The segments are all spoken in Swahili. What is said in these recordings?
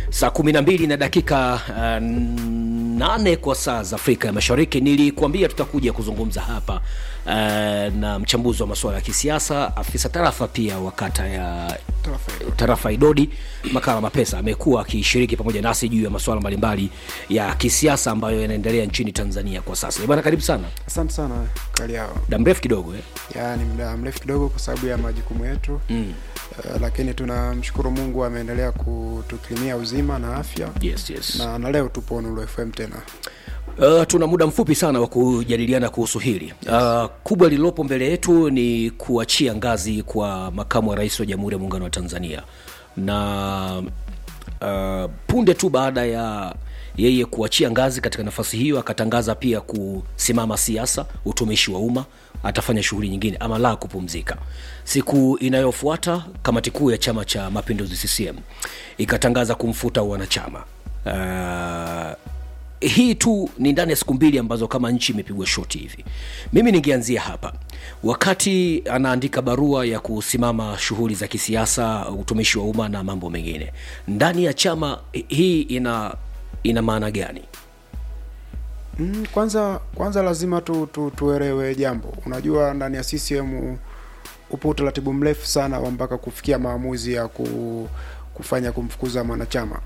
saa kumi na mbili na dakika uh, nane kwa saa za Afrika ya Mashariki. Nilikuambia tutakuja kuzungumza hapa uh, na mchambuzi wa masuala ya kisiasa, afisa tarafa pia wa kata ya tarafa Idodi, Makala Mapesa amekuwa akishiriki pamoja nasi juu ya masuala mbalimbali ya kisiasa ambayo yanaendelea nchini Tanzania kwa sasa. Bwana, karibu sana. Asante sana Kaliao. Muda mrefu kidogo eh? Ya, ni muda mrefu kidogo kwa sababu ya majukumu yetu mm. Uh, lakini tunamshukuru Mungu ameendelea kutukirimia uzima na afya Yes, yes. na, na leo tupo Nuru FM tena. Uh, tuna muda mfupi sana wa kujadiliana kuhusu hili uh, kubwa lililopo mbele yetu ni kuachia ngazi kwa makamu wa rais wa Jamhuri ya Muungano wa Tanzania na uh, punde tu baada ya yeye kuachia ngazi katika nafasi hiyo akatangaza pia kusimama siasa, utumishi wa umma, atafanya shughuli nyingine ama la kupumzika. Siku inayofuata kamati kuu ya Chama cha Mapinduzi CCM ikatangaza kumfuta wanachama uh, hii tu ni ndani ya siku mbili ambazo kama nchi imepigwa shoti hivi. Mimi ningeanzia hapa, wakati anaandika barua ya kusimama shughuli za kisiasa, utumishi wa umma na mambo mengine ndani ya chama, hii ina ina maana gani? Mm, kwanza kwanza lazima tu, tu, tuelewe jambo. Unajua, ndani ya CCM upo utaratibu mrefu sana wa mpaka kufikia maamuzi ya ku, kufanya kumfukuza mwanachama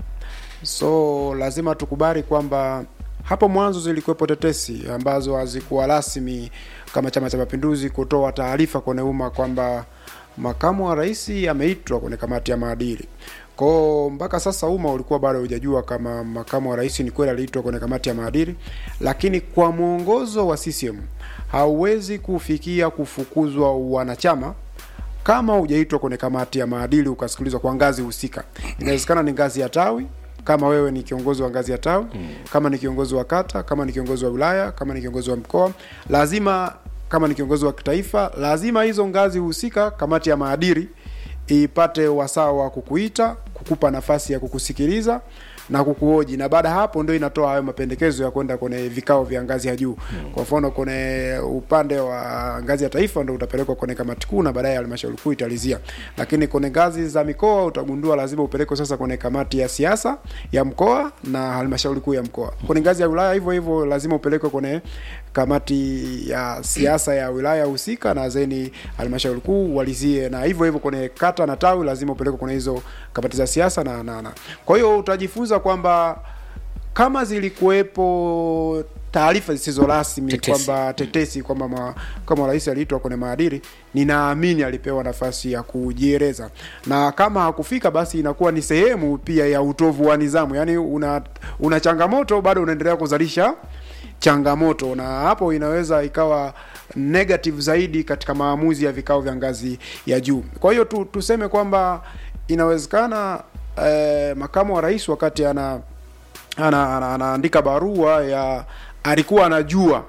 so lazima tukubali kwamba hapo mwanzo zilikuwepo tetesi ambazo hazikuwa rasmi kama Chama cha Mapinduzi kutoa taarifa kwenye umma kwamba makamu wa rais ameitwa kwenye kamati ya maadili. Kwao mpaka sasa umma ulikuwa bado hujajua kama makamu wa rais ni kweli aliitwa kwenye kamati ya maadili, lakini kwa mwongozo wa CCM hauwezi kufikia kufukuzwa wanachama kama hujaitwa kwenye kamati ya maadili ukasikilizwa kwa ngazi husika. Inawezekana ni ngazi ya tawi kama wewe ni kiongozi wa ngazi ya tawi mm. kama ni kiongozi wa kata, kama ni kiongozi wa wilaya, kama ni kiongozi wa mkoa, lazima kama ni kiongozi wa kitaifa, lazima hizo ngazi husika, kamati ya maadili ipate wasaa wa kukuita, kukupa nafasi ya kukusikiliza na kukuhoji, na baada hapo ndio inatoa hayo mapendekezo ya kwenda kwenye vikao vya ngazi ya juu mm. Kwa mfano kwenye upande wa ngazi ya taifa ndio utapelekwa kwenye kamati kuu na baadaye halmashauri kuu italizia, lakini kwenye ngazi za mikoa utagundua lazima upelekwe sasa kwenye kamati ya siasa ya mkoa na halmashauri kuu ya mkoa. Kwenye ngazi ya wilaya hivyo hivyo lazima upelekwe kwenye kamati ya siasa ya wilaya husika na zeni halmashauri kuu walizie, na hivyo hivyo kwenye kata na tawi lazima upelekwe kwenye hizo kamati za siasa na, na, na. Kwa hiyo utajifunza kwamba kama zilikuwepo taarifa zisizo rasmi kwamba tetesi kwamba kama rais aliitwa kwenye maadili, ninaamini alipewa nafasi ya kujieleza, na kama hakufika, basi inakuwa ni sehemu pia ya utovu wa nidhamu. Yani una, una changamoto bado unaendelea kuzalisha changamoto, na hapo inaweza ikawa negative zaidi katika maamuzi ya vikao vya ngazi ya juu. Kwa hiyo tu, tuseme kwamba inawezekana eh, makamu wa rais wakati ana ana, ana, anaandika barua ya alikuwa anajua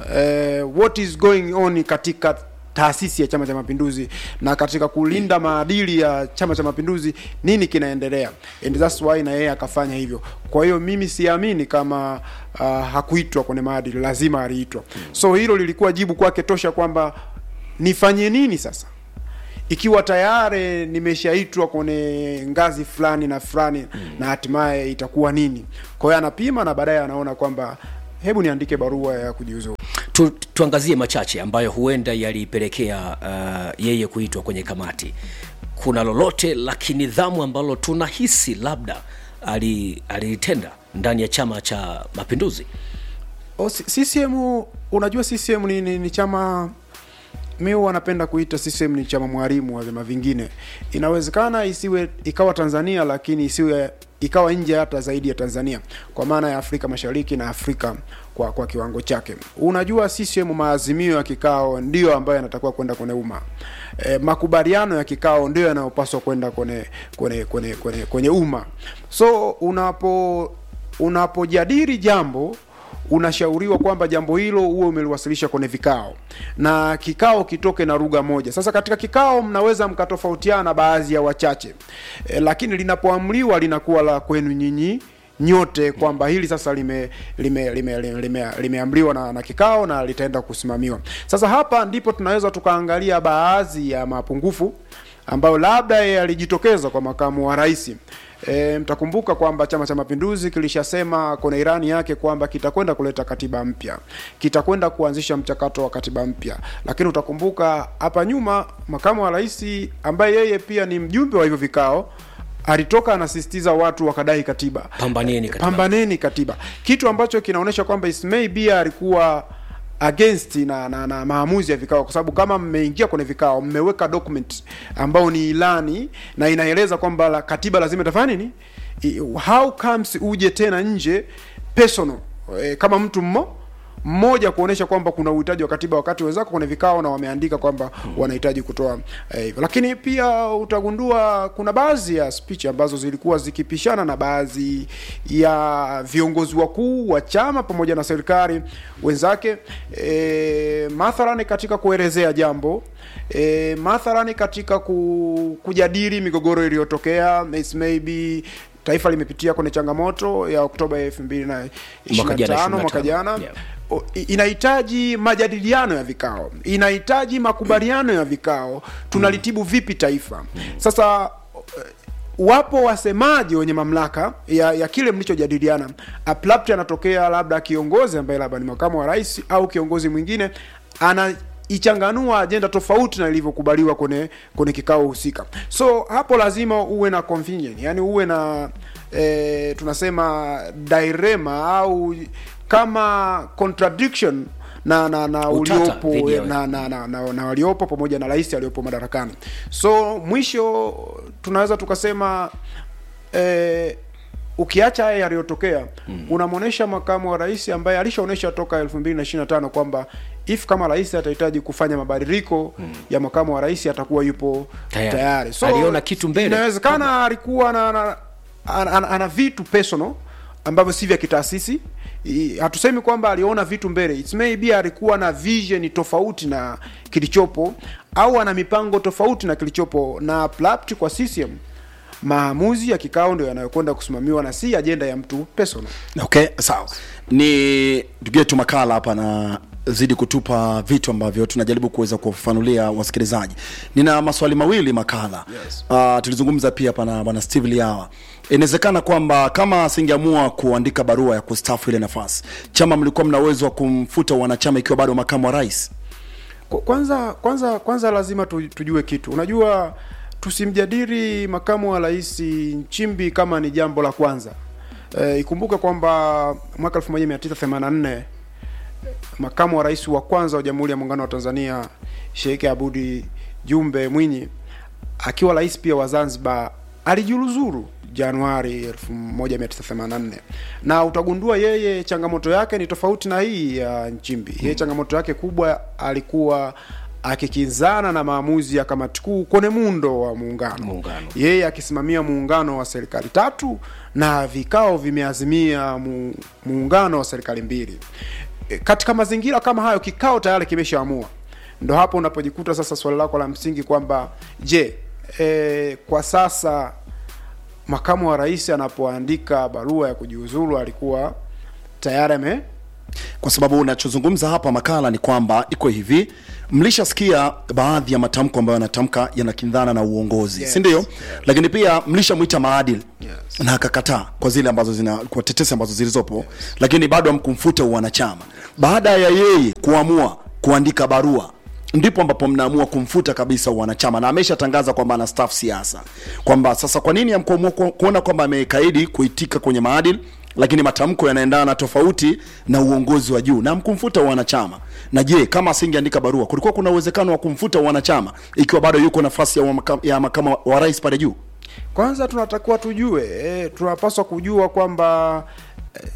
eh, what is going on katika taasisi ya Chama cha Mapinduzi na katika kulinda maadili ya Chama cha Mapinduzi, nini kinaendelea, and that's why na yeye akafanya hivyo. Kwa hiyo mimi siamini kama uh, hakuitwa kwenye maadili, lazima aliitwa. So hilo lilikuwa jibu kwake tosha kwamba nifanye nini sasa ikiwa tayari nimeshaitwa kwenye ngazi fulani na fulani mm. na hatimaye itakuwa nini? Kwa hiyo anapima na baadaye anaona kwamba hebu niandike barua ya kujiuzuru. Tu, tuangazie machache ambayo huenda yalipelekea uh, yeye kuitwa kwenye kamati. Kuna lolote la kinidhamu ambalo tunahisi labda alilitenda ndani ya Chama cha Mapinduzi? O, CCM unajua CCM ni, ni, ni chama mi wanapenda kuita CCM ni chama mwalimu wa vyama vingine. Inawezekana isiwe ikawa Tanzania, lakini isiwe ikawa nje hata zaidi ya Tanzania, kwa maana ya Afrika Mashariki na Afrika kwa kwa kiwango chake. Unajua CCM maazimio ya kikao ndiyo ambayo yanatakiwa kwenda kwenye umma. E, makubaliano ya kikao ndiyo yanayopaswa kwenda kwenye kwenye kwenye kwenye, kwenye umma. So unapo unapojadili jambo unashauriwa kwamba jambo hilo huwe umeliwasilisha kwenye vikao na kikao kitoke na lugha moja. Sasa katika kikao mnaweza mkatofautiana baadhi ya wachache e, lakini linapoamriwa linakuwa la kwenu nyinyi nyote kwamba hili sasa lime limeamriwa lime, lime, lime, lime na, na kikao na litaenda kusimamiwa. Sasa hapa ndipo tunaweza tukaangalia baadhi ya mapungufu ambayo labda yalijitokeza kwa makamu wa rais E, mtakumbuka kwamba Chama cha Mapinduzi kilishasema kwenye irani yake kwamba kitakwenda kuleta katiba mpya, kitakwenda kuanzisha mchakato wa katiba mpya. Lakini utakumbuka hapa nyuma makamu wa rais ambaye yeye pia ni mjumbe wa hivyo vikao alitoka anasisitiza watu wakadai katiba, Pambaneni katiba. pambaneni katiba, kitu ambacho kinaonyesha kwamba Ismail Bia alikuwa against na, na, na maamuzi ya vikao, kwa sababu kama mmeingia kwenye vikao mmeweka document ambao ni ilani na inaeleza kwamba la, katiba lazima itafanya nini, I- how comes uje tena nje personal e, kama mtu mmo mmoja kuonesha kwamba kuna uhitaji wa katiba wakati wenzako kwenye vikao na wameandika kwamba wanahitaji kutoa eh, hivyo. Lakini pia utagundua kuna baadhi ya speech ambazo zilikuwa zikipishana na baadhi ya viongozi wakuu wa chama pamoja na serikali wenzake, e, mathalani katika kuelezea jambo e, mathalani katika ku, kujadili migogoro iliyotokea It's maybe taifa limepitia kwenye changamoto ya Oktoba elfu mbili na Mwaka jana, 25 mwaka 25. jana Yeah. O- i- inahitaji majadiliano ya vikao, inahitaji makubaliano ya vikao. Tunalitibu vipi taifa sasa? eh, Wapo wasemaji wenye mamlaka ya, ya kile mlichojadiliana. Aplapti anatokea labda kiongozi ambaye labda ni makamu wa rais au kiongozi mwingine anaichanganua ajenda tofauti na ilivyokubaliwa kwenye kwenye kikao husika. So hapo lazima uwe na convenient, yani uwe na eh, tunasema dilema au kama contradiction na na na Utata uliopo dhidi ya- na, na, na, na, na waliopo pamoja na rais aliyopo madarakani. So mwisho tunaweza tukasema eh, ukiacha haya yaliyotokea mm. unamwonyesha makamu wa rais ambaye alishaonyesha toka 2025 kwamba if kama rais atahitaji kufanya mabadiliko mm. ya makamu wa rais atakuwa yupo Tayari. tayari, Aliona kitu mbele. inawezekana alikuwa na, na, ana, ana, ana vitu personal ambavyo si vya kitaasisi I- hatusemi kwamba aliona vitu mbele It's maybe alikuwa na vision tofauti na kilichopo au ana mipango tofauti na kilichopo na Plapt kwa CCM maamuzi ya kikao ndio yanayokwenda kusimamiwa na si ajenda ya mtu personal okay sawa ni ndugu yetu makala hapa na zidi kutupa vitu ambavyo tunajaribu kuweza kuwafafanulia wasikilizaji nina maswali mawili makala Yes. uh, tulizungumza pia hapa na bwana steve liawa inawezekana kwamba kama asingeamua kuandika barua ya kustafu ile nafasi chama mlikuwa mna uwezo wa kumfuta wanachama ikiwa bado makamu wa rais Kwa- kwanza kwanza kwanza lazima tu- tujue kitu unajua tusimjadili makamu wa rais Nchimbi kama ni jambo la kwanza e, ikumbuke kwamba mwaka 1984 makamu wa rais wa kwanza wa Jamhuri ya Muungano wa Tanzania Sheikh Abudi Jumbe Mwinyi akiwa rais pia wa Zanzibar alijiuzuru Januari 1984 na utagundua yeye changamoto yake ni tofauti na hii ya Nchimbi. Yeye changamoto yake kubwa alikuwa akikinzana na maamuzi ya kamati kuu kwenye muundo wa muungano, Muungano. yeye akisimamia muungano wa serikali tatu na vikao vimeazimia mu, muungano wa serikali mbili. E, katika mazingira kama hayo kikao tayari kimeshaamua ndo hapo unapojikuta sasa swali lako la msingi kwamba je e, kwa sasa makamu wa rais anapoandika barua ya kujiuzulu alikuwa tayari ame kwa sababu unachozungumza hapa makala ni kwamba iko hivi mlishasikia baadhi ya matamko ambayo yanatamka yanakindhana na uongozi Yes, si ndio yes. lakini pia mlishamwita maadili Yes. na akakataa kwa zile ambazo zina kwa tetesi ambazo zilizopo lakini bado hamkumfuta uwanachama baada ya yeye kuamua kuandika barua ndipo ambapo mnaamua kumfuta kabisa uwanachama na ameshatangaza kwamba ana staff siasa kwamba sasa kwa nini amkuamua ku- kuona kwamba amekaidi kuitika kwenye maadili lakini matamko yanaendana tofauti na uongozi wa juu na mkumfuta wanachama na je kama asingeandika barua kulikuwa kuna uwezekano wa kumfuta wanachama ikiwa bado yuko nafasi ya, wa maka, ya makama wa rais pale juu kwanza tunatakiwa tujue e, tunapaswa kujua kwamba eh,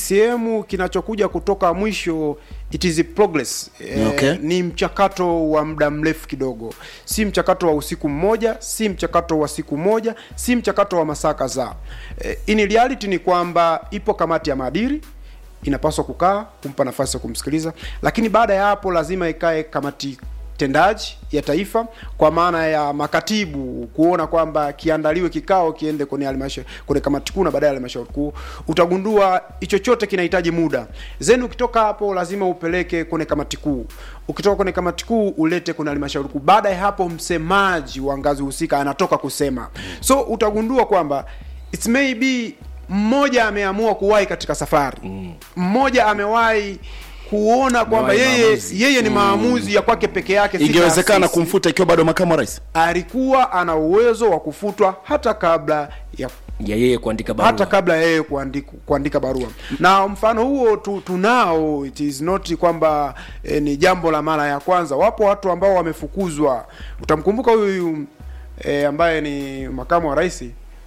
CCM kinachokuja kutoka mwisho it is a progress e, Okay. ni mchakato wa muda mrefu kidogo si mchakato wa usiku mmoja si mchakato wa siku moja si mchakato wa masaa kadhaa e, in reality ni kwamba ipo kamati ya maadili inapaswa kukaa kumpa nafasi ya kumsikiliza lakini baada ya hapo lazima ikae kamati tendaji ya taifa kwa maana ya makatibu kuona kwamba kiandaliwe kikao kiende kwenye halmashauri kwenye kamati kuu na baadaye halmashauri kuu utagundua hicho chote kinahitaji muda zeni ukitoka hapo lazima upeleke kwenye kamati kuu ukitoka kwenye kamati kuu ulete kwenye halmashauri kuu baada ya hapo msemaji wa ngazi husika anatoka kusema so utagundua kwamba it's it may be mmoja ameamua kuwahi katika safari mmoja amewahi kuona kwamba Amewahi yeye maamuzi. yeye ni maamuzi ya kwake peke yake si ingewezekana taasisi. kumfuta ikiwa bado makamu wa rais alikuwa ana uwezo wa kufutwa hata kabla ya ya yeye kuandika barua hata kabla yeye kuandika, kuandika barua na mfano huo tu, tunao it is not kwamba eh, ni jambo la mara ya kwanza wapo watu ambao wamefukuzwa utamkumbuka huyu eh, ambaye ni makamu wa rais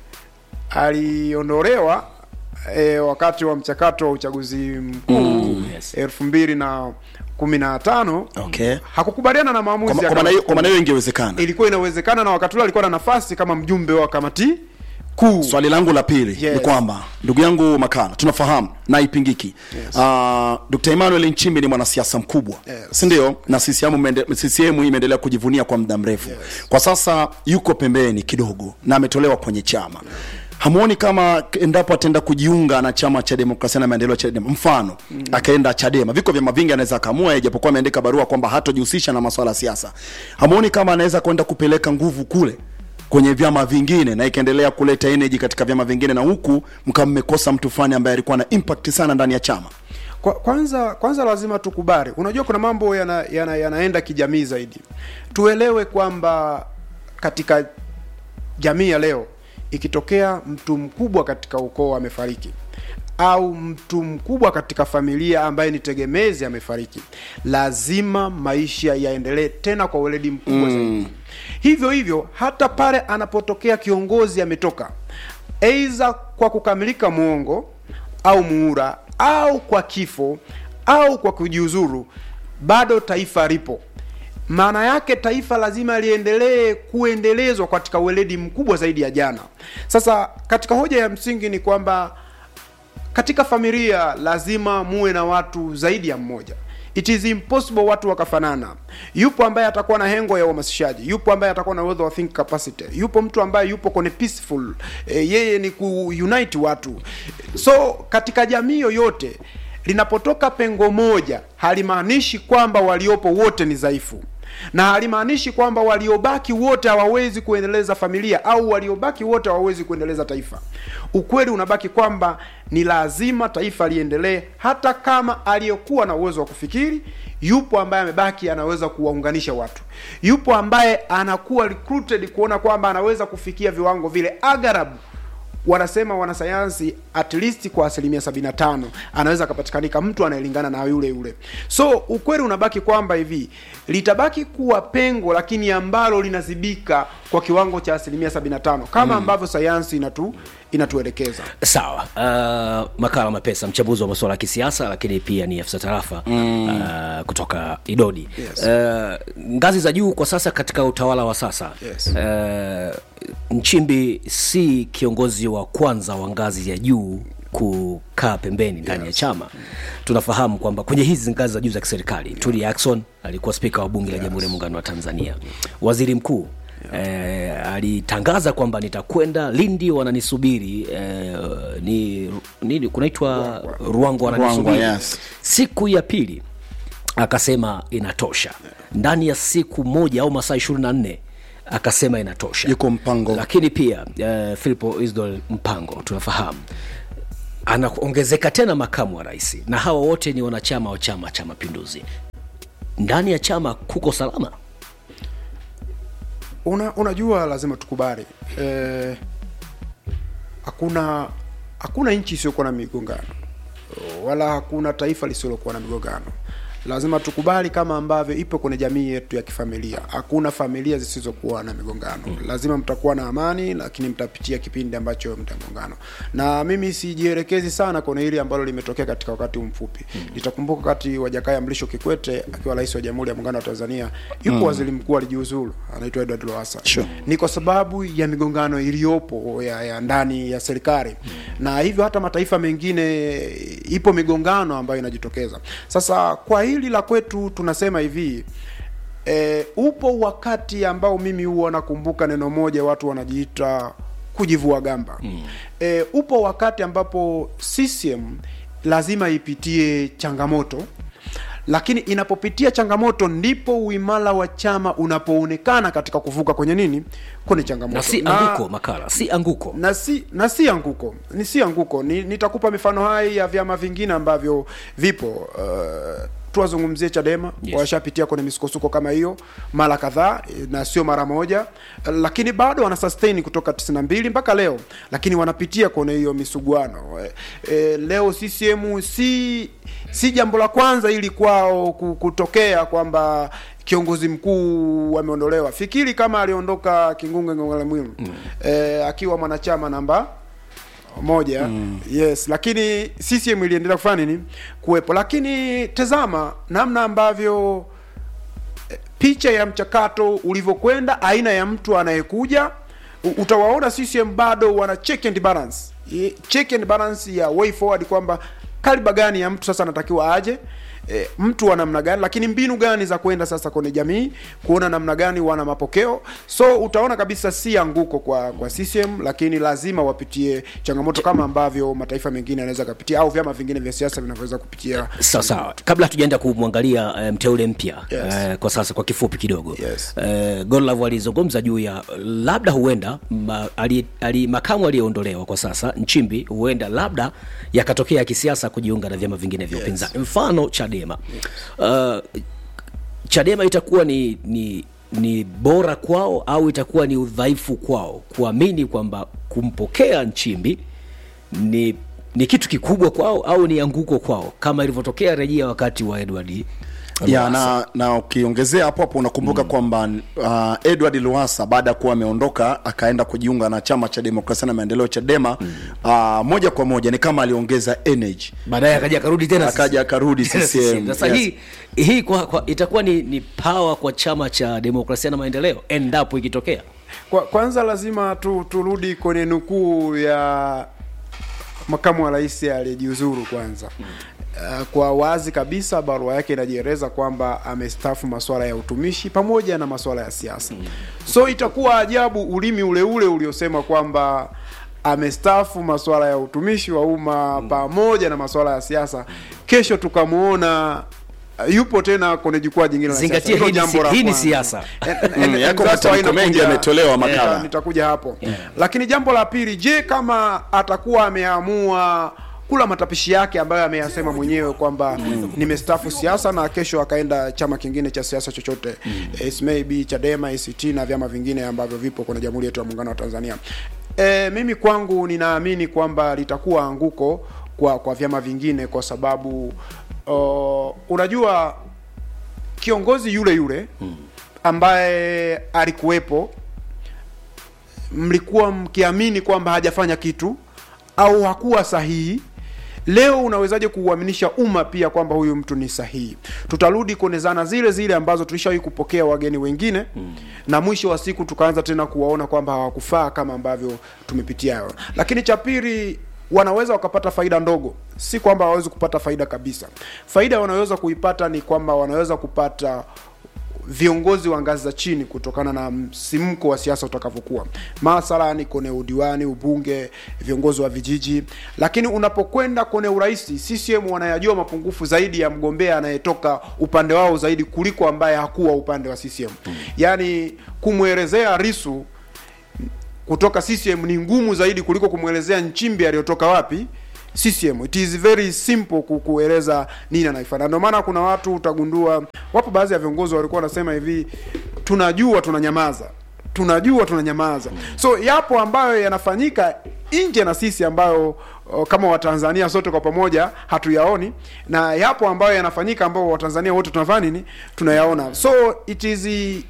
aliondolewa eh, wakati wa mchakato wa uchaguzi mkuu yes. elfu mbili na kumi na tano Okay. hakukubaliana na maamuzi Kwa- ya kwa maana kamati hiyo- kwa maana hiyo ingewezekana ilikuwa inawezekana na wakati ule alikuwa na nafasi kama mjumbe wa kamati kuu swali langu la pili Yes. ni kwamba ndugu yangu makala tunafahamu na ipingiki Yes. uh, dr emmanuel nchimbi ni mwanasiasa mkubwa Yes. sindio na CCM, imeende- CCM imeendelea kujivunia kwa muda mrefu Yes. kwa sasa yuko pembeni kidogo na ametolewa kwenye chama hamuoni kama endapo ataenda kujiunga na chama cha demokrasia na maendeleo chadema mfano mm. akaenda chadema viko vyama vingi anaweza akaamua yeye, japokuwa ameandika barua kwamba hatojihusisha na masuala ya siasa hamuoni kama anaweza kwenda kupeleka nguvu kule kwenye vyama vingine na ikaendelea kuleta energy katika vyama vingine na huku mkawa mmekosa mtu fulani ambaye alikuwa na impact sana ndani ya chama Kwa, kwanza kwanza lazima tukubali unajua kuna mambo yana, yana, yanaenda kijamii zaidi tuelewe kwamba katika jamii ya leo ikitokea mtu mkubwa katika ukoo amefariki au mtu mkubwa katika familia ambaye ni tegemezi amefariki lazima maisha yaendelee tena kwa weledi mkubwa zaidi hivyo hivyo hata pale anapotokea kiongozi ametoka aidha kwa kukamilika muongo au muura au kwa kifo au kwa kujiuzuru bado taifa lipo maana yake taifa lazima liendelee kuendelezwa katika weledi mkubwa zaidi ya jana sasa katika hoja ya msingi ni kwamba katika familia lazima muwe na watu zaidi ya mmoja it is impossible watu wakafanana yupo ambaye atakuwa na hengo ya uhamasishaji yupo ambaye atakuwa na uwezo wa think capacity yupo mtu ambaye yupo kwenye peaceful e, yeye ni kuunite watu so katika jamii yoyote linapotoka pengo moja halimaanishi kwamba waliopo wote ni dhaifu na halimaanishi kwamba waliobaki wote hawawezi kuendeleza familia au waliobaki wote hawawezi kuendeleza taifa ukweli unabaki kwamba ni lazima taifa liendelee hata kama aliyekuwa na uwezo wa kufikiri yupo ambaye amebaki anaweza kuwaunganisha watu yupo ambaye anakuwa recruited kuona kwamba anaweza kufikia viwango vile agharabu wanasema wanasayansi at least kwa asilimia 75 anaweza akapatikanika mtu anayelingana na yule yule so ukweli unabaki kwamba hivi litabaki kuwa pengo lakini ambalo linazibika kwa kiwango cha asilimia 75 kama ambavyo sayansi inatu inatuelekeza sawa uh, makala mapesa mchambuzi wa masuala ya kisiasa lakini pia ni afisa tarafa mm. uh, kutoka idodi Yes. uh, ngazi za juu kwa sasa katika utawala wa sasa Yes. uh, nchimbi si kiongozi wa kwanza wa ngazi ya juu kukaa pembeni ndani ya chama tunafahamu kwamba kwenye hizi ngazi za juu za kiserikali yeah. Tulia Ackson alikuwa spika wa bunge la jamhuri ya muungano wa tanzania waziri mkuu Eh, alitangaza kwamba nitakwenda Lindi wananisubiri eh, ni nini kunaitwa Ruangwa wananisubiri Ruangwa, yes. siku ya pili akasema inatosha ndani ya siku moja au masaa ishirini na nne akasema inatosha Yuko Mpango. lakini pia eh, Philipo Isdor Mpango tunafahamu anaongezeka tena makamu wa rais na hawa wote ni wanachama wa chama cha mapinduzi ndani ya chama kuko salama una, unajua lazima tukubali eh, hakuna hakuna nchi isiyokuwa na migongano wala hakuna taifa lisilokuwa na migongano lazima tukubali kama ambavyo ipo kwenye jamii yetu ya kifamilia hakuna familia zisizokuwa na migongano lazima mtakuwa na amani lakini mtapitia kipindi ambacho mtagongano na mimi sijielekezi sana kwenye hili ambalo limetokea katika wakati huu mfupi nitakumbuka wakati wa jakaya mlisho kikwete akiwa rais wa jamhuri ya muungano wa tanzania yupo waziri mkuu alijiuzulu anaitwa edward loasa Sure. ni kwa sababu ya migongano iliyopo ya, ya ndani ya serikali na hivyo hata mataifa mengine ipo migongano ambayo inajitokeza sasa kwa hili la kwetu tunasema hivi e, upo wakati ambao mimi huwa nakumbuka neno moja watu wanajiita kujivua gamba mm. e, upo wakati ambapo CCM lazima ipitie changamoto lakini inapopitia changamoto ndipo uimara wa chama unapoonekana katika kuvuka kwenye nini kwenye changamoto na si anguko makala si anguko na si na si anguko ni si anguko ni, nitakupa mifano hai ya vyama vingine ambavyo vipo uh, tuwazungumzie chadema Yes. washapitia kwenye misukosuko kama hiyo mara kadhaa eh, na sio mara moja uh, lakini bado wana sustain kutoka 92 mpaka leo lakini wanapitia kwenye hiyo misuguano eh, eh, leo CCM si si jambo la kwanza ili kwao ku- kutokea kwamba kiongozi mkuu ameondolewa fikiri kama aliondoka kingunge ngongole mwimu mm. eh, akiwa mwanachama namba moja mm. yes lakini CCM iliendelea kufanya nini kuwepo lakini tazama namna ambavyo eh, picha ya mchakato ulivyokwenda aina ya mtu anayekuja u- utawaona CCM bado wana check and balance Ye- check and balance ya way forward kwamba kaliba gani ya mtu sasa anatakiwa aje e, mtu wa namna gani lakini mbinu gani za kwenda sasa kwenye jamii kuona namna gani wana mapokeo so utaona kabisa si anguko kwa kwa CCM lakini lazima wapitie changamoto kama ambavyo mataifa mengine yanaweza kupitia au vyama vingine vya siasa vinavyoweza kupitia sawa sawa kabla hatujaenda kumwangalia eh, mteule mpya Yes. eh, kwa sasa kwa kifupi kidogo Yes. eh, Godlove alizungumza juu ya labda huenda ma, ali, ali, makamu aliyeondolewa kwa sasa Nchimbi huenda labda yakatokea ya kisiasa kujiunga na vyama vingine vya upinzani mfano Chadema uh, Chadema itakuwa ni, ni ni bora kwao au itakuwa ni udhaifu kwao kuamini kwamba kumpokea Nchimbi ni ni kitu kikubwa kwao au ni anguko kwao kama ilivyotokea rejea wakati wa Edward ya na na ukiongezea hapo hapo unakumbuka mm. kwamba uh, Edward Lowassa baada ya kuwa ameondoka akaenda kujiunga na chama cha demokrasia na maendeleo Chadema mm. uh, moja kwa moja ni kama aliongeza energy baadaye akaja akarudi tena akaja akarudi Tena CCM Sasa yes. hii hii kwa, kwa, itakuwa ni, ni power kwa chama cha demokrasia na maendeleo endapo ikitokea Kwa, kwanza lazima tu, turudi kwenye nukuu ya makamu wa rais aliyejiuzuru kwanza. Uh, kwa wazi kabisa barua yake inajieleza kwamba amestaafu masuala ya utumishi pamoja na masuala ya siasa. So itakuwa ajabu ulimi ule ule uliosema kwamba amestaafu masuala ya utumishi wa umma pamoja na masuala ya siasa, kesho tukamwona uh, yupo tena kwenye jukwaa jingine la Zingatia, siasa. Hilo hii ni jambo si- la hii ni kwanza. siasa. And- and- Mm, and yako that's why matamko mengi inakuja- yametolewa makala. Yeah, nitakuja hapo lakini jambo la pili je kama atakuwa ameamua kula matapishi yake ambayo ameyasema mwenyewe kwamba nimestafu siasa na kesho akaenda chama kingine cha siasa chochote It may be Chadema, ACT na vyama vingine ambavyo vipo kwenye Jamhuri yetu ya Muungano wa Tanzania. E, mimi kwangu ninaamini kwamba litakuwa anguko kwa kwa vyama vingine kwa sababu uh, unajua kiongozi yule yule ambaye alikuwepo mlikuwa mkiamini kwamba hajafanya kitu au hakuwa sahihi leo unawezaje kuuaminisha umma pia kwamba huyu mtu ni sahihi tutarudi kwenye zana zile zile ambazo tulishawahi kupokea wageni wengine mm. na mwisho wa siku tukaanza tena kuwaona kwamba hawakufaa kama ambavyo tumepitia lakini cha pili wanaweza wakapata faida ndogo si kwamba hawawezi kupata faida kabisa faida wanaweza kuipata ni kwamba wanaweza kupata viongozi wa ngazi za chini kutokana na msimko wa siasa utakavyokuwa mathalani kwenye udiwani ubunge viongozi wa vijiji lakini unapokwenda kwenye urais CCM wanayajua mapungufu zaidi ya mgombea anayetoka upande wao zaidi kuliko ambaye hakuwa upande wa CCM yaani kumwelezea Risu kutoka CCM ni ngumu zaidi kuliko kumwelezea Nchimbi aliyotoka wapi CCM. It is very simple ku- kueleza nini anaifanya. Ndio maana kuna watu utagundua, wapo baadhi ya viongozi walikuwa wanasema hivi, tunajua tunanyamaza, tunajua tunanyamaza. So yapo ambayo yanafanyika nje na sisi ambayo o, kama Watanzania sote kwa pamoja hatuyaoni, na yapo ambayo yanafanyika ambayo Watanzania wote tunafanya nini, tunayaona. So it is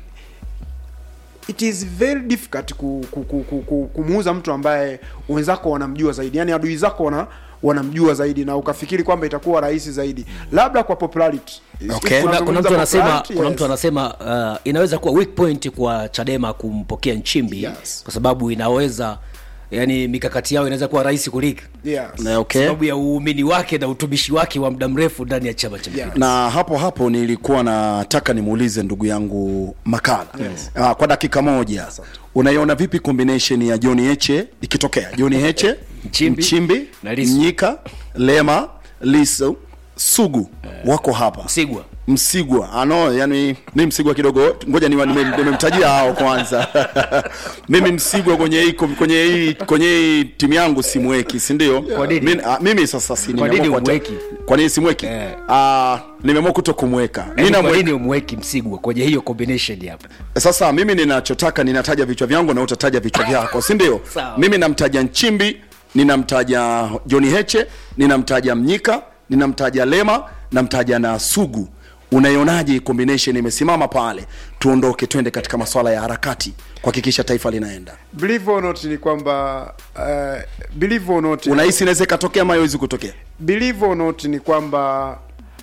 it is very difficult ku, ku, ku, ku, ku, kumuuza mtu ambaye wenzako wanamjua zaidi, yani adui zako wana wanamjua zaidi, na ukafikiri kwamba itakuwa rahisi zaidi, labda kwa popularity. Okay. kuna, kuna mtu Tunazungumza anasema popularity, kuna yes. mtu anasema uh, inaweza kuwa weak point kwa Chadema kumpokea Nchimbi Yes. kwa sababu inaweza yani mikakati yao inaweza kuwa rahisi kuliko Yes. Na okay. sababu ya uumini wake na utumishi wake wa muda mrefu ndani ya chama cha Yeah. na hapo hapo nilikuwa nataka nimuulize ndugu yangu makala yes. uh, kwa dakika moja unaiona vipi combination ya John Heche ikitokea John Heche Nchimbi Nchimbi na Lissu. Mnyika Lema Lisu sugu wako hapa Msigwa. msigwa ano yani mi msigwa kidogo ngoja niwa- nime- nimemtajia hao kwanza mimi msigwa kwenye hii kwenye hii kwenye hii timu yangu simweki si ndio Kwa nini? Mi- ah, mimi sasa si Kwa nimeamua nini kuwata- humweki? kwa nini simweki Eh. Ah, nimeamua kuto kumweka Yaani Mimi kwa namwe- nini umweki Msigwa kwenye hiyo combination hapa? sasa mimi ninachotaka ninataja vichwa vyangu na utataja vichwa vyako si ndio Sawa. mimi namtaja nchimbi ninamtaja johni heche ninamtaja mnyika ninamtaja lema namtaja na sugu unaionaje hii combination imesimama pale tuondoke twende katika maswala ya harakati kuhakikisha taifa linaenda believe or not ni kwamba uh, believe or not unahisi inaweza ikatokea ama haiwezi kutokea believe or not ni kwamba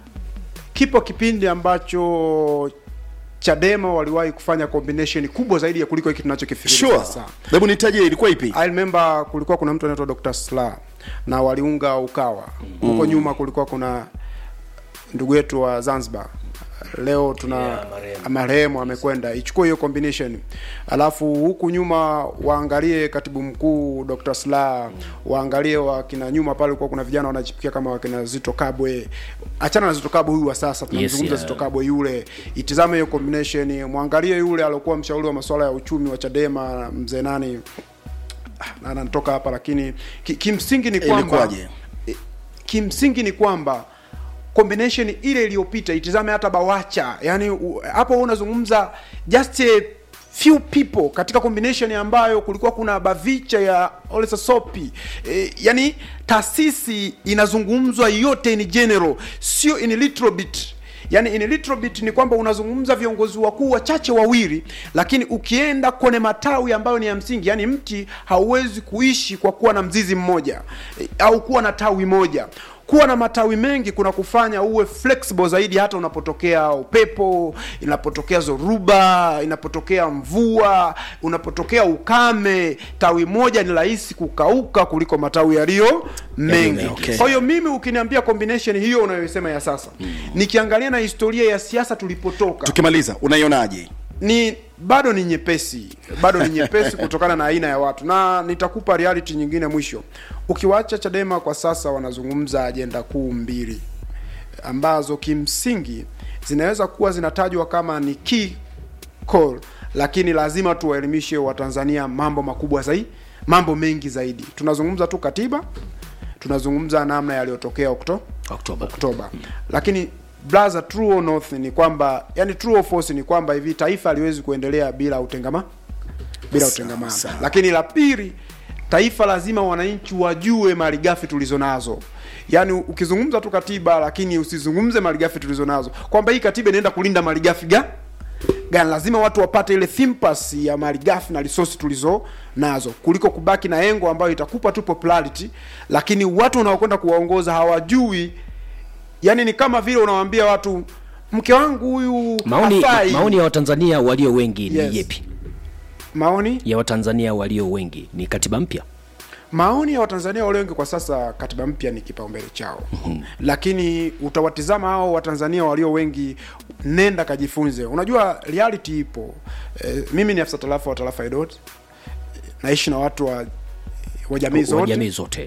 kipo kipindi ambacho Chadema waliwahi kufanya combination kubwa zaidi ya kuliko hiki tunachokifikiria sure sasa. hebu nitajie ilikuwa ipi I remember kulikuwa kuna mtu anaitwa Dr. Sla na waliunga Ukawa. Huko nyuma kulikuwa kuna ndugu yetu wa Zanzibar. Leo tuna Yeah, marehemu. marehemu amekwenda. Ichukue hiyo combination. Alafu huku nyuma waangalie katibu mkuu Dr. Sla, waangalie wakina nyuma pale kulikuwa kuna vijana wanachipikia kama wakina Zito Kabwe. Achana na Zito Kabwe huyu wa sasa tunamzungumza yeah. Zito Kabwe yule. Itizame hiyo combination, mwangalie yule aliokuwa mshauri wa masuala ya uchumi wa Chadema mzee nani na anatoka hapa lakini ki, kimsingi ni kwamba Ilikuwaje? eh, kimsingi ni kwamba combination ile iliyopita itizame hata bawacha yani u- hapo unazungumza just a few people katika combination ambayo kulikuwa kuna bavicha ya Ole Sopi e, yani taasisi inazungumzwa yote in general sio in little bit yani in little bit ni kwamba unazungumza viongozi wakuu wachache wawili lakini ukienda kwenye matawi ambayo ni ya msingi yani mti hauwezi kuishi kwa kuwa na mzizi mmoja e, au kuwa na tawi moja kuwa na matawi mengi kuna kufanya uwe flexible zaidi hata unapotokea upepo inapotokea zoruba inapotokea mvua unapotokea ukame tawi moja ni rahisi kukauka kuliko matawi yaliyo mengi okay. kwa hiyo mimi ukiniambia combination hiyo unayoisema ya sasa nikiangalia na historia ya siasa tulipotoka tukimaliza unaionaje ni bado ni nyepesi bado ni nyepesi kutokana na aina ya watu na nitakupa reality nyingine mwisho ukiwacha chadema kwa sasa wanazungumza ajenda kuu mbili ambazo kimsingi zinaweza kuwa zinatajwa kama ni key call lakini lazima tuwaelimishe watanzania mambo makubwa zaidi mambo mengi zaidi tunazungumza tu katiba tunazungumza namna yaliyotokea okto Oktoba. Oktoba. Lakini brother, true or not ni kwamba yani true or false ni kwamba hivi taifa haliwezi kuendelea bila utengama bila Sawa, utengamano. sawa. Lakini la pili, taifa lazima wananchi wajue malighafi tulizo nazo. Yaani ukizungumza tu katiba lakini usizungumze malighafi tulizo nazo, kwamba hii katiba inaenda kulinda malighafi ga gani. Lazima watu wapate ile thimpasi ya malighafi na resource tulizo nazo, kuliko kubaki na engo ambayo itakupa tu popularity, lakini watu unaokwenda kuwaongoza hawajui. Yani ni kama vile unawaambia watu mke wangu huyu Maoni, hafai. maoni ya Watanzania walio wengi ni Yes. yepi? maoni Ya Watanzania walio wengi ni katiba mpya. maoni ya watanzania walio wengi kwa sasa katiba mpya ni kipaumbele chao lakini utawatizama hao watanzania walio wengi nenda kajifunze unajua reality ipo e, mimi ni afisa tarafa wa tarafa Idot naishi na watu wa wa jamii Wa zote jamii zote.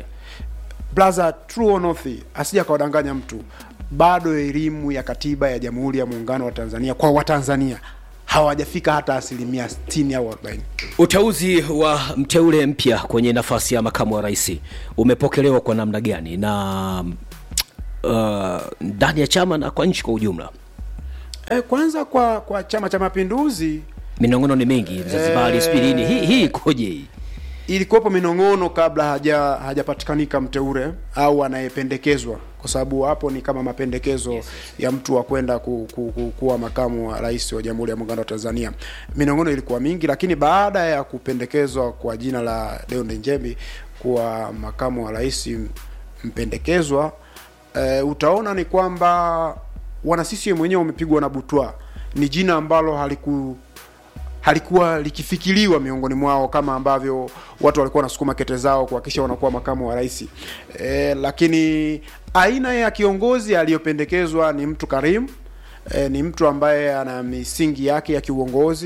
blaza true or not asija kawadanganya mtu bado elimu ya katiba ya jamhuri ya muungano wa tanzania kwa watanzania hawajafika hata asilimia 60 au 40 Uteuzi wa mteule mpya kwenye nafasi ya makamu wa rais umepokelewa kwa namna gani na uh, ndani ya chama na kwa nchi kwa ujumla? e, kwanza kwa kwa chama cha mapinduzi Minong'ono ni mingi, Zanzibari, sijui nini. Hii hii ikoje hii? ilikuwepo minong'ono kabla haja hajapatikanika mteule au anayependekezwa kwa sababu hapo ni kama mapendekezo yes. ya mtu wa kwenda ku, ku, ku, kuwa makamu wa rais wa jamhuri ya muungano wa tanzania minong'ono ilikuwa mingi lakini baada ya kupendekezwa kwa jina la Deon Njembi kuwa makamu wa rais mpendekezwa e, utaona ni kwamba wana CCM wenyewe wamepigwa na butwa ni jina ambalo haliku halikuwa likifikiriwa miongoni mwao kama ambavyo watu walikuwa wanasukuma kete zao kuhakikisha wanakuwa makamu wa rais e, lakini aina ya kiongozi aliyopendekezwa ni mtu karimu e, ni mtu ambaye ana misingi yake ya kiuongozi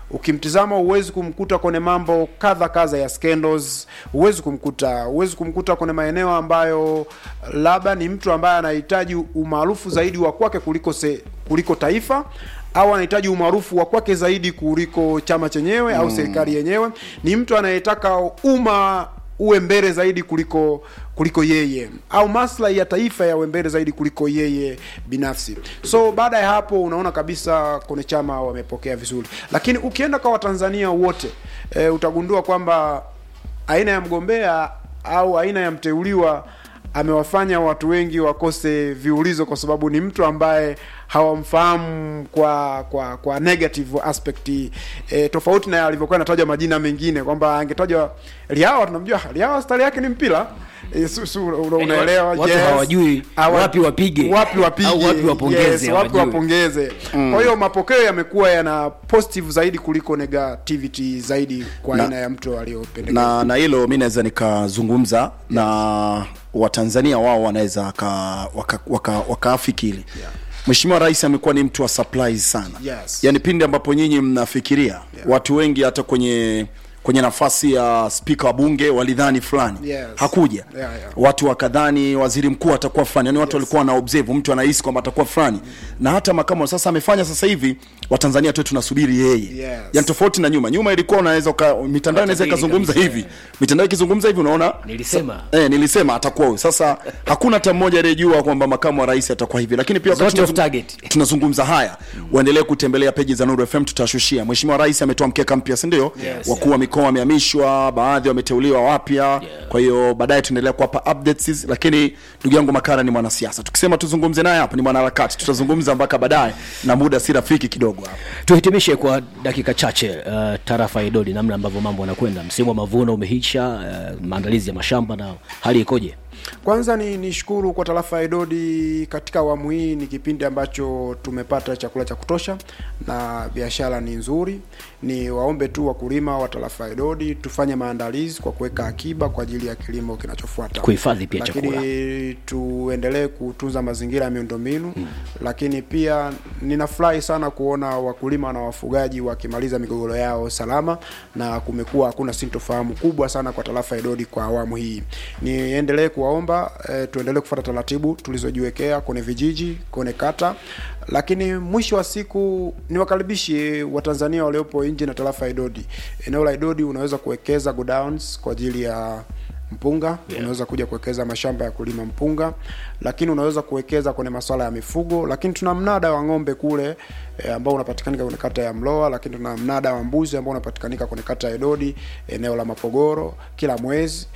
ukimtizama huwezi kumkuta kwenye mambo kadha kadha ya scandals huwezi kumkuta huwezi kumkuta kwenye maeneo ambayo labda ni mtu ambaye anahitaji umaarufu zaidi wa kwake kuliko se, kuliko taifa au anahitaji umaarufu wa kwake zaidi kuliko chama chenyewe au serikali yenyewe ni mtu anayetaka umma uwe mbele zaidi kuliko kuliko yeye au maslahi ya taifa yawe mbele zaidi kuliko yeye binafsi so baada ya hapo unaona kabisa kwenye chama wamepokea vizuri lakini ukienda kwa watanzania wote e, utagundua kwamba aina ya mgombea au aina ya mteuliwa amewafanya watu wengi wakose viulizo kwa sababu ni mtu ambaye hawamfahamu kwa kwa kwa negative aspect e, tofauti na alivyokuwa anatajwa majina mengine kwamba angetajwa Liawa tunamjua Liawa stari yake ni mpira e, su, su, una- unaelewa watu hawajui Hawa- wapi wapige wapi wapige au wapi wapongeze, yes, wapi hawajui. wapongeze kwa hiyo mapokeo yamekuwa yana positive zaidi kuliko negativity zaidi kwa Na- aina ya mtu aliyopendekeza na na hilo mi naweza nikazungumza na watanzania wao wanaweza waka- waka- waka- wakaafikiri Yeah. Mheshimiwa Rais amekuwa ni mtu wa surprise sana Yes. yaani pindi ambapo nyinyi mnafikiria watu wengi hata kwenye kwenye nafasi ya spika wa bunge walidhani fulani Yes. hakuja Yeah, yeah. watu wakadhani waziri mkuu atakuwa fulani yani watu walikuwa na observe mtu anahisi kwamba atakuwa fulani na hata makamu sasa amefanya sasa hivi watanzania tu tunasubiri yeye Yes. yani tofauti na nyuma nyuma ilikuwa unaweza uka- mitandao inaweza Watabiri ikazungumza kabisa. hivi mitandao ikizungumza hivi unaona Nilisema. eh, nilisema atakuwa huyu sasa hakuna hata mmoja aliyejua kwamba makamu wa rais atakuwa hivi lakini pia wakati Zote off tunazung- target. tunazungumza haya uendelee kutembelea peji za Nuru FM tutashushia mheshimiwa rais ametoa mkeka mpya si ndio Yes. wakuu wa mikoa wamehamishwa baadhi wameteuliwa wapya kwa hiyo baadaye tuendelea kuwapa updates lakini ndugu yangu makara ni mwanasiasa tukisema tuzungumze naye hapa ni mwanaharakati tutazungumza mpaka baadaye na muda si rafiki kidogo hapa tuhitimishe kwa dakika chache uh, tarafa ya idodi namna ambavyo mambo yanakwenda msimu wa mavuno umehisha uh, maandalizi ya mashamba na hali ikoje Kwanza ni nishukuru kwa tarafa ya Idodi katika awamu hii, ni kipindi ambacho tumepata chakula cha kutosha na biashara ni nzuri. Ni waombe tu wakulima wa tarafa ya Idodi tufanye maandalizi kwa kuweka akiba kwa ajili ya kilimo kinachofuata, Kuhifadhi pia lakini chakula. tuendelee kutunza mazingira ya miundombinu hmm. Lakini pia ninafurahi sana kuona wakulima na wafugaji wakimaliza migogoro yao salama, na kumekuwa hakuna sintofahamu kubwa sana kwa tarafa ya Idodi kwa awamu hii. Niendelee kuwaomba e, tuendelee kufuata taratibu tulizojiwekea kwenye vijiji, kwenye kata, lakini mwisho wa siku niwakaribishe Watanzania waliopo nje na tarafa ya Idodi. Eneo la Idodi unaweza kuwekeza godowns kwa ajili ya mpunga yeah. Unaweza kuja kuwekeza mashamba ya kulima mpunga, lakini unaweza kuwekeza kwenye masuala ya mifugo, lakini tuna mnada wa ng'ombe kule e, ambao unapatikanika kwenye kata ya Mloa, lakini tuna mnada wa mbuzi ambao unapatikanika kwenye kata ya Idodi, eneo la Mapogoro kila mwezi.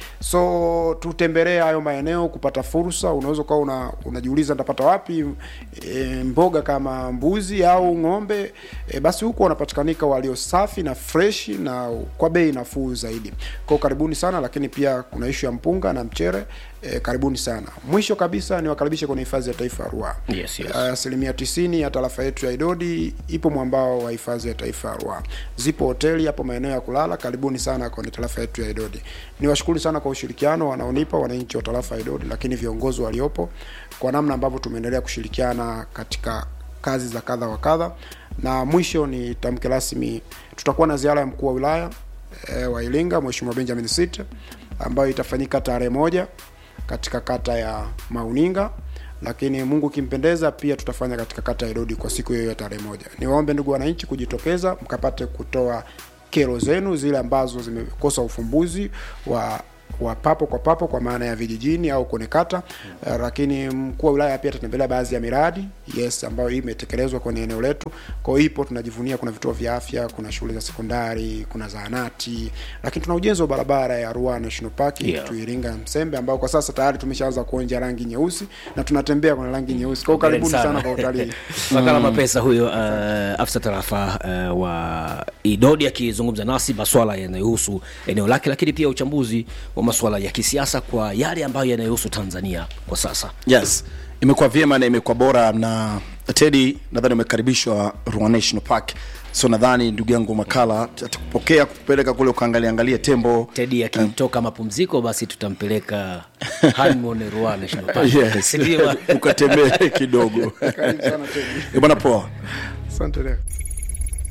So tutembelee hayo maeneo kupata fursa. Unaweza ukawa una, unajiuliza nitapata wapi e, mboga kama mbuzi au ng'ombe e, basi huko wanapatikanika walio safi na fresh na kwa bei nafuu zaidi. Kwa karibuni sana, lakini pia kuna ishu ya mpunga na mchere e, karibuni sana. Mwisho kabisa niwakaribishe kwenye hifadhi ya taifa ya Ruaha. Yes, yes. Asilimia tisini ya tarafa yetu ya Idodi ipo mwambao wa hifadhi ya taifa ya Ruaha. Zipo hoteli hapo maeneo ya kulala. Karibuni sana kwenye tarafa yetu ya Idodi. Niwashukuru sana kwa ushirikiano wanaonipa wananchi wa tarafa ya Idodi, lakini viongozi waliopo kwa namna ambavyo tumeendelea kushirikiana katika kazi za kadha wa kadha. Na mwisho ni tamke rasmi, tutakuwa na ziara ya mkuu wa wilaya e, wa Iringa Mheshimiwa Benjamin Sita ambayo itafanyika tarehe moja katika kata ya Mauninga, lakini Mungu kimpendeza pia tutafanya katika kata ya Idodi kwa siku hiyo ya tarehe moja. Niwaombe ndugu wananchi kujitokeza mkapate kutoa kero zenu zile ambazo zimekosa ufumbuzi wa wa papo kwa papo kwa maana ya vijijini au kwenye kata uh, lakini mkuu wa wilaya pia atatembelea baadhi ya miradi yes ambayo hii imetekelezwa kwenye eneo letu. Kwa hiyo ipo, tunajivunia, kuna vituo vya afya, kuna shule za sekondari, kuna zahanati, lakini tuna ujenzi wa barabara ya Ruaha National Park Yeah. tu Iringa Msembe, ambao kwa sasa tayari tumeshaanza kuonja rangi nyeusi na tunatembea kwenye rangi nyeusi. Kwa hiyo karibuni sana kwa utalii. makala mapesa huyo uh, afisa tarafa uh, wa idodi akizungumza nasi maswala yanayohusu eneo lake lakini pia uchambuzi wa maswala ya kisiasa kwa yale ambayo yanayohusu tanzania kwa sasa yes imekuwa vyema na imekuwa bora na tedi nadhani umekaribishwa Ruaha National Park so nadhani ndugu yangu makala atakupokea kukupeleka kule ukaangalia angalia tembo tedi akitoka mapumziko basi tutampeleka honeymoon Ruaha National Park. yes. Si ndio bwana? ukatembee kidogo Karibu sana Teddy. Eh, bwana poa Asante leo.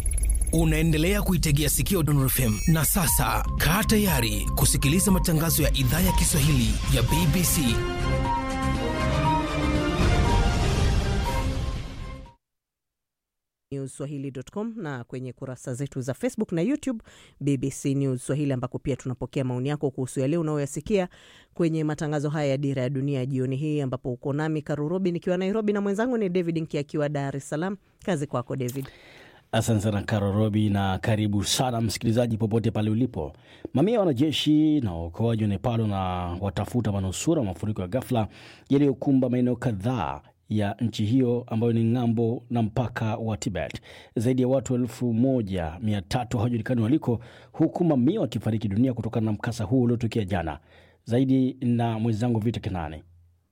Unaendelea kuitegea sikio Dondon FM na sasa kaa tayari kusikiliza matangazo ya idhaa ya Kiswahili ya BBC. newswahili.com na kwenye kurasa zetu za Facebook na YouTube BBC News Swahili, ambako pia tunapokea maoni yako kuhusu yale unayoyasikia kwenye matangazo haya ya Dira ya Dunia jioni hii, ambapo uko nami Karurobi nikiwa Nairobi na mwenzangu ni David Nki akiwa Dar es Salaam. Kazi kwako David. Asante sana Karo Robi, na karibu sana msikilizaji popote pale ulipo. Mamia ya wanajeshi na waokoaji wa Nepal na watafuta manusura mafuriko ya ghafla yaliyokumba maeneo kadhaa ya nchi hiyo ambayo ni ng'ambo na mpaka wa Tibet. Zaidi ya watu elfu moja mia tatu hawajulikani waliko, huku mamia wakifariki dunia kutokana na mkasa huu uliotokea jana. Zaidi na mwenzangu Vita Kenani.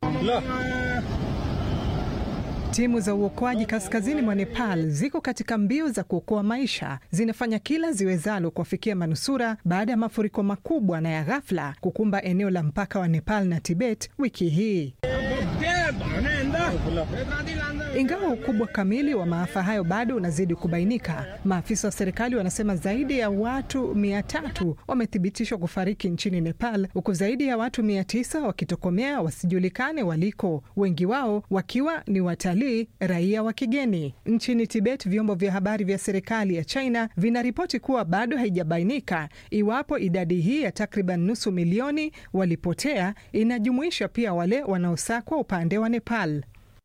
Timu za uokoaji kaskazini mwa Nepal ziko katika mbio za kuokoa maisha, zinafanya kila ziwezalo kuwafikia manusura baada ya mafuriko makubwa na ya ghafla kukumba eneo la mpaka wa Nepal na Tibet wiki hii. Ingawa ukubwa kamili wa maafa hayo bado unazidi kubainika, maafisa wa serikali wanasema zaidi ya watu mia tatu wamethibitishwa kufariki nchini Nepal, huku zaidi ya watu mia tisa wakitokomea wasijulikane waliko, wengi wao wakiwa ni watalii raia wa kigeni. Nchini Tibet, vyombo vya habari vya serikali ya China vinaripoti kuwa bado haijabainika iwapo idadi hii ya takriban nusu milioni walipotea inajumuisha pia wale wanaosakwa upande wa Nepal.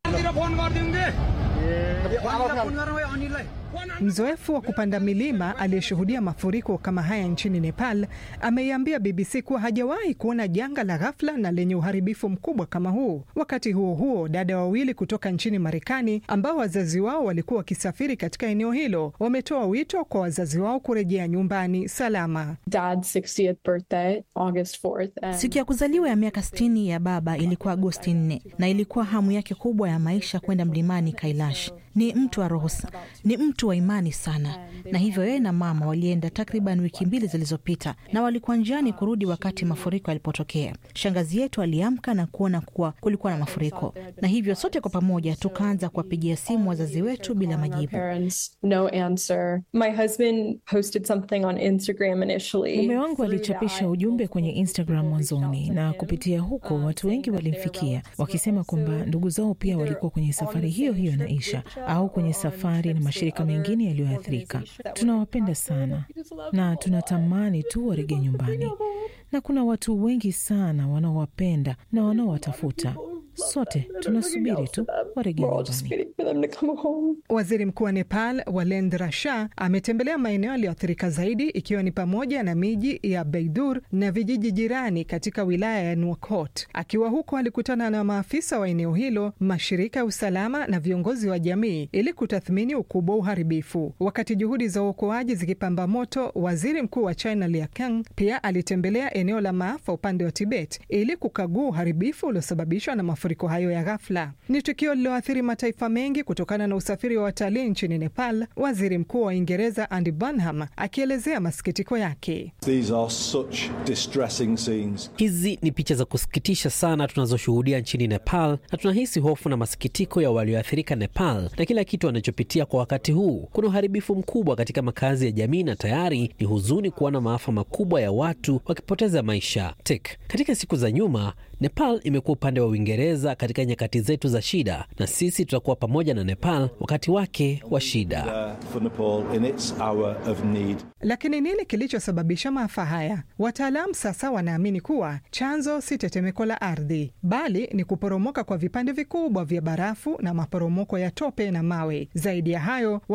Mzoefu wa kupanda milima aliyeshuhudia mafuriko kama haya nchini Nepal ameiambia BBC kuwa hajawahi kuona janga la ghafla na lenye uharibifu mkubwa kama huu. Wakati huo huo, dada wawili kutoka nchini Marekani ambao wazazi wao walikuwa wakisafiri katika eneo hilo wametoa wito kwa wazazi wao kurejea nyumbani salama. Dad's 60th birthday, August 4th, and Siku ya kuzaliwa ya miaka 60 ya baba ilikuwa Agosti 4 na ilikuwa hamu yake kubwa ya maisha kwenda mlimani Kailash. Ni mtu wa roho, sa- ni mtu wa imani sana, na hivyo yeye na mama walienda takriban wiki mbili zilizopita, na walikuwa njiani kurudi wakati mafuriko yalipotokea. Shangazi yetu aliamka na kuona kuwa kulikuwa na mafuriko, na hivyo sote kwa pamoja tukaanza kuwapigia simu wazazi wetu bila our majibu. parents, no answer. My husband posted something on Instagram initially. Mume wangu Through alichapisha that, ujumbe kwenye Instagram people reached out mwanzoni, to na him, kupitia huko um, watu wengi saying that their walimfikia relatives wakisema were kwamba also ndugu zao pia either walikuwa kwenye on safari the hiyo same hiyo na trip with Isha Isha au or kwenye on safari na trips to mashirika other mengine yaliyoathirika. organizations that were Tunawapenda impacted. sana We just love na them a lot. tunatamani tu warejee nyumbani, na kuna watu wengi sana wanaowapenda na wanaowatafuta. Sote tunasubiri tu warejee We're all just nyumbani. waiting for them to come home. Waziri Mkuu wa Nepal Walendra Shah ametembelea maeneo yaliyoathirika zaidi ikiwa ni pamoja na miji ya Beidur na vijiji jirani katika wilaya ya Nuakchot. Akiwa huko, alikutana na maafisa wa eneo hilo, mashirika ya usalama na viongozi wa jamii ili kutathmini ukubwa wa uharibifu. Wakati juhudi za uokoaji zikipamba moto, waziri mkuu wa China Li Kang pia alitembelea eneo la maafa upande wa Tibet ili kukagua uharibifu uliosababishwa na mafuriko hayo ya ghafla. Ni tukio lililoathiri mataifa mengi kutokana na usafiri wa watalii nchini Nepal, waziri mkuu wa Uingereza Andy Burnham akielezea masikitiko yake. These are such distressing scenes. Hizi ni picha za kusikitisha sana tunazoshuhudia nchini Nepal, na tunahisi hofu na masikitiko ya walioathirika Nepal na kila kitu wanachopitia kwa wakati huu. Kuna uharibifu mkubwa katika makazi ya jamii na tayari ni huzuni kuona maafa makubwa ya watu wakipoteza maisha. Tek, katika siku za nyuma Nepal imekuwa upande wa Uingereza katika nyakati zetu za shida, na sisi tutakuwa pamoja na Nepal wakati wake wa shida. There for Nepal in its hour of need. Lakini nini kilichosababisha maafa haya? Wataalamu sasa wanaamini kuwa chanzo si tetemeko la ardhi, bali ni kuporomoka kwa vipande vikubwa vya barafu na maporomoko ya tope na mawe. Zaidi ya hayo